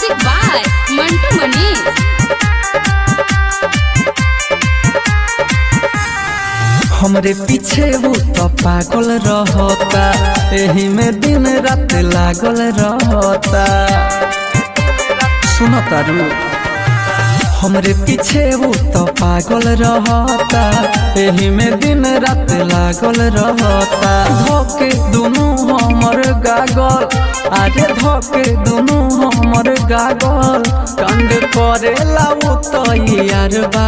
music by Mantu Manish हमरे पीछे वो तो पागल रहता एही में दिन रात लागल रहता सुनो तारू हमरे पीछे वो तो पागल रहता एही में दिन रात लागल रहता धोके दुनू हमर गागल आगे धोके दुनू हमर गागल कंड करेला वो तो यार बा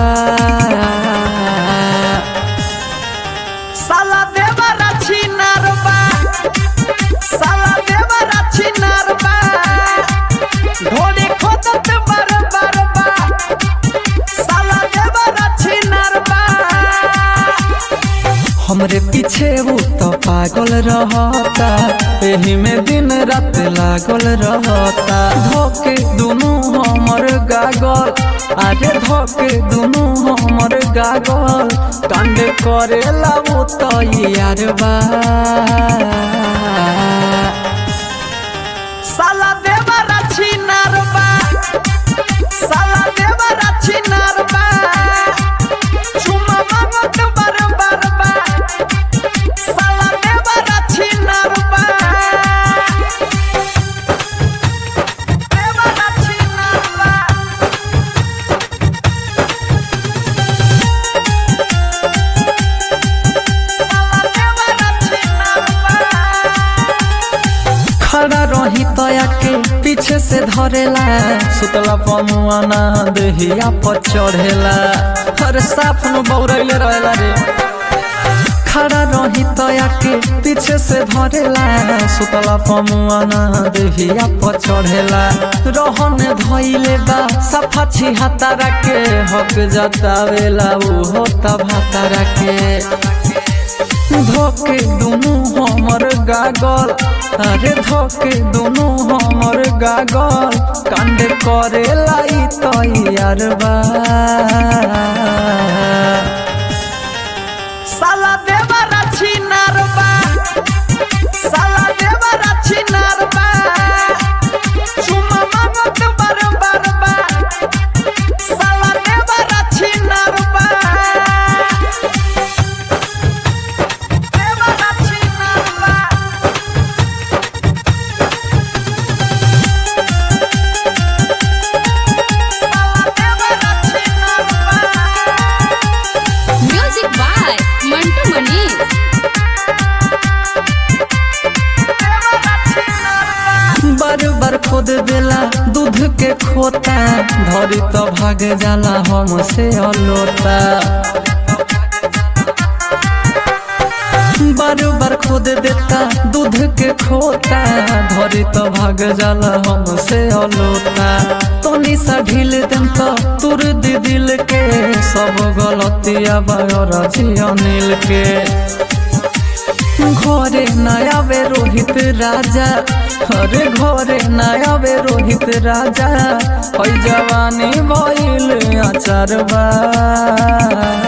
साला देवरा छिनारबा साला देवरा छिनारबा ढोली खोदत बर बरबा साला देवरा छिनारबा हमरे पीछे वो तो पागल रहता एही में दिन रात लागल रहता धोके दुनू हमर गागल आगे धोके दुनू हमर गागल कांड करेला वो तो यार बा साला देवरा छिनारबा साला देवरा छिनारबा चुमा मांगत बर बरबा साला देवरा छिनारबा देवरा छिनारबा खड़ा रही तया के पीछे से धरेला सुतला पमुआना देहिया पर चढ़ेला हर साफ नु बौरैले रहेला रे खड़ा रही तया के पीछे से धरेला सुतला पमुआना देहिया पर चढ़ेला रहन धइले बा सफा छिहतारा के हक जतावेला उ होता भातारा के धोके दुनू हमर गागल अरे धोके दुनू हमर गागल कांड करे लाई तैयार बा साला देवरा छिनारबा साला देवरा छिनारबा चुमा मांगत बर बरबा साला देवरा छिनारबा देवरा छिनारबा म्यूजिक बाय मंटू मनीष बार बार खोद देला दूध के खोता धरी तो भाग जाला हमसे अलोता बार बार खोद देता दूध के खोता धरी तो भाग जाला हमसे अलोता तनी सा ढील देम तो तुर दी दिल के सब गलतिया बागर अनिल के घरे नया वे रोहित राजा अरे घरे नया वे रोहित राजा हई जवानी भइल अचार बा